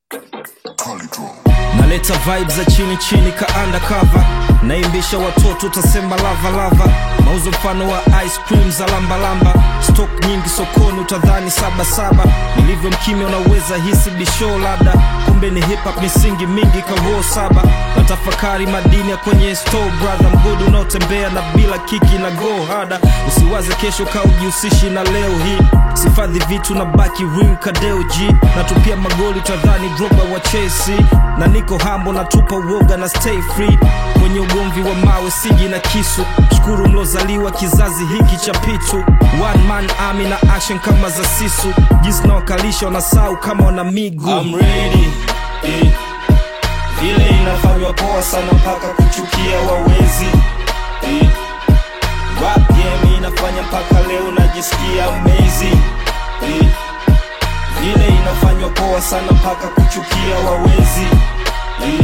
naleta vibes za chini chini ka undercover naimbisha watoto utasema lava lava mauzo mfano wa ice cream za lambalamba stock nyingi sokoni utadhani sabasaba nilivyo mkimya unaweza hisi bisho labda kumbe ni hip hop misingi mingi karoho saba natafakari madini ya kwenye store brother mgodi unaotembea na bila kiki na go hada usiwaze kesho ka ujihusishi na leo hii sifadhi vitu na baki ring kadeo g natupia magoli utadhani droba wa chelsea na niko hambo natupa uoga na stay free kwenye ugomvi wa mawe siji na kisu shukuru mlozaliwa kizazi hiki cha pitu one man army na action kama za sisu jinsi nawakalisha wanasau kama wana miguu I'm ready, eh. Vile inafanywa poa sana mpaka kuchukia wawezi eh. Rap game inafanya mpaka leo najisikia amazing eh. Vile inafanywa poa sana mpaka kuchukia wawezi eh.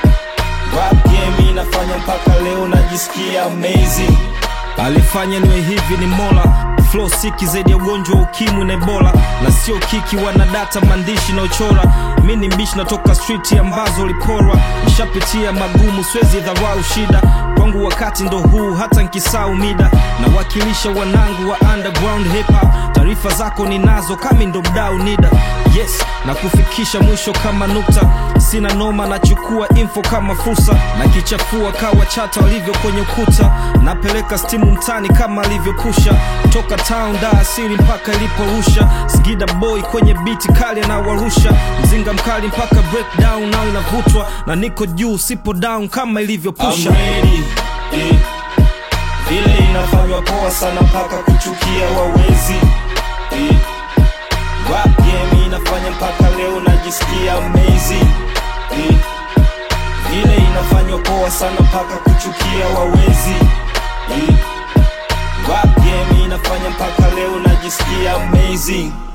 Rap game inafanya mpaka leo najisikia amazing alifanya niwe hivi ni mola flow siki zaidi ya ugonjwa wa ukimwi na ebola na sio kiki wana data maandishi na uchora mi ni mbishi natoka streeti ambazo uliporwa nishapitia magumu swezi dharau shida kwangu wakati ndo huu hata nkisau mida nawakilisha wanangu wa underground hip hop taarifa zako ninazo kami ndo mdau nida yes na kufikisha mwisho kama nukta sina noma nachukua info kama fursa na kichafua kawa chata walivyo kwenye ukuta napeleka stimu mtani kama alivyopusha toka town da asili mpaka iliporusha sgida boy kwenye biti kali anawarusha mzinga mkali mpaka breakdown nao inavutwa na niko juu sipo down kama ilivyopusha I'm ready, eh. Vile inafanywa poa sana mpaka kuchukia wawezi eh. Rap game inafanya mpaka leo najisikia amazing eh. Vile inafanywa poa sana mpaka kuchukia wawezi eh. Rap game inafanya mpaka leo najisikia amazing